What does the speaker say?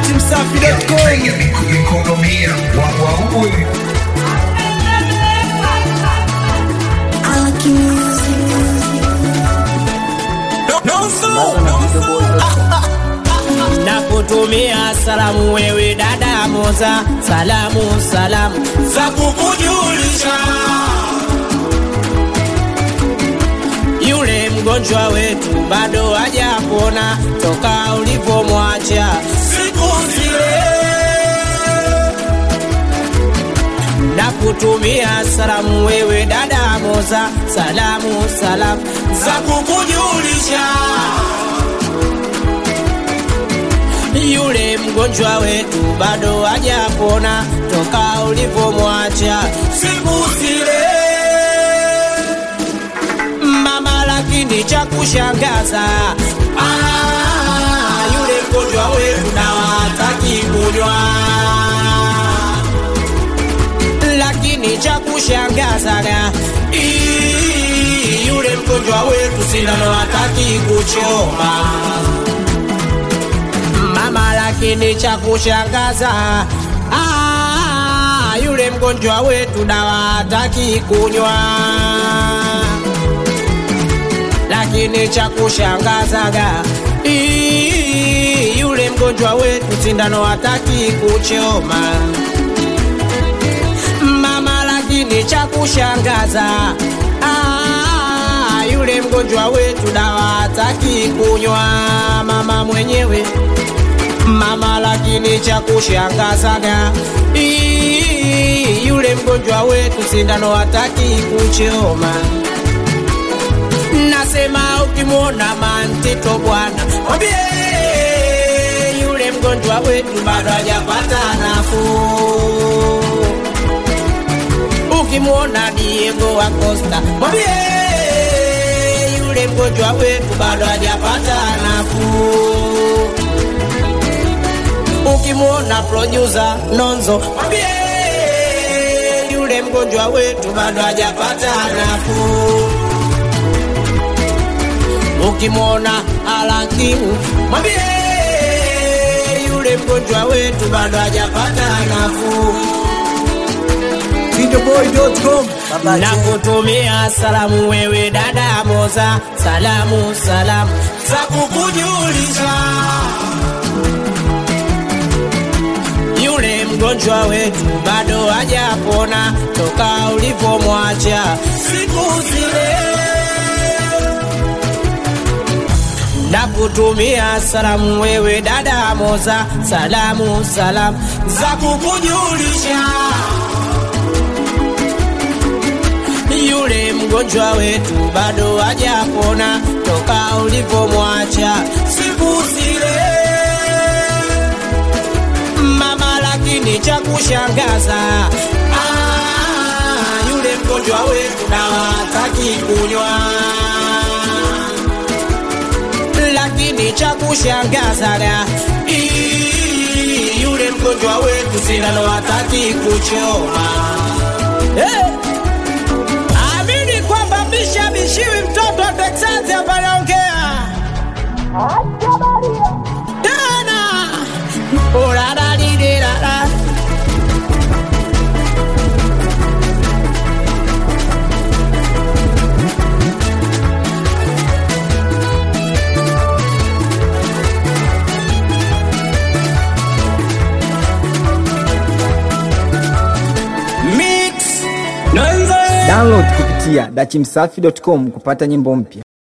datimsafi.com kujikoromia wawaui na kutumia salamu wewe dada Moza, salamu salamu za kukujulisha yule mgonjwa wetu bado hajapona toka ulipomwacha siku zile, na kutumia salamu wewe dada Moza, salamu salamu za kukujulisha yule mgonjwa wetu bado hajapona toka ulipomwacha siku zile mama, lakini cha kushangaza ah, yule mgonjwa wetu dawa hataki kunywa, lakini cha kushangaza ii, yule mgonjwa wetu sindano hataki kuchoma mama, lakini cha kushangaza ah, yule mgonjwa wetu dawa hataki kunywa, lakini cha kushangazaga ii, yule mgonjwa wetu sindano hataki kuchoma mama, lakini cha kushangaza ah, yule mgonjwa wetu dawa hataki kunywa mama mwenyewe mama, lakini cha kushangazaga ii, yule mgonjwa wetu sindano hataki kuchoma. Nasema ukimwona mantito bwana, mwambie yule mgonjwa wetu bado hajapata nafuu. Ukimwona Diego Acosta, mwambie yule mgonjwa wetu bado hajapata nafuu ukimwona producer Nonzo mwambie yule mgonjwa wetu bado hajapata nafuu. Ukimwona Alakimu mwambie yule mgonjwa wetu bado hajapata nafuu. videoboy.com baba na kutumia salamu wewe dada Moza, salamu salamu za kukujulisha yule mgonjwa wetu bado hajapona toka ulipomwacha siku zile, na kutumia salamu wewe dada Moza, salamu salamu za kukujulisha yule mgonjwa wetu bado hajapona toka ulipomwacha siku zile mama, lakini cha kushangaza ah, yule mgonjwa wetu dawa hataki kunywa, lakini cha kushangaza ii, yule mgonjwa wetu sindano hataki kuchoma hey! Amini kwamba bisha bishiwi mtoto wa Texas hapa anaongea tena Orararirirara. download kupitia datimsafi.com kupata nyimbo mpya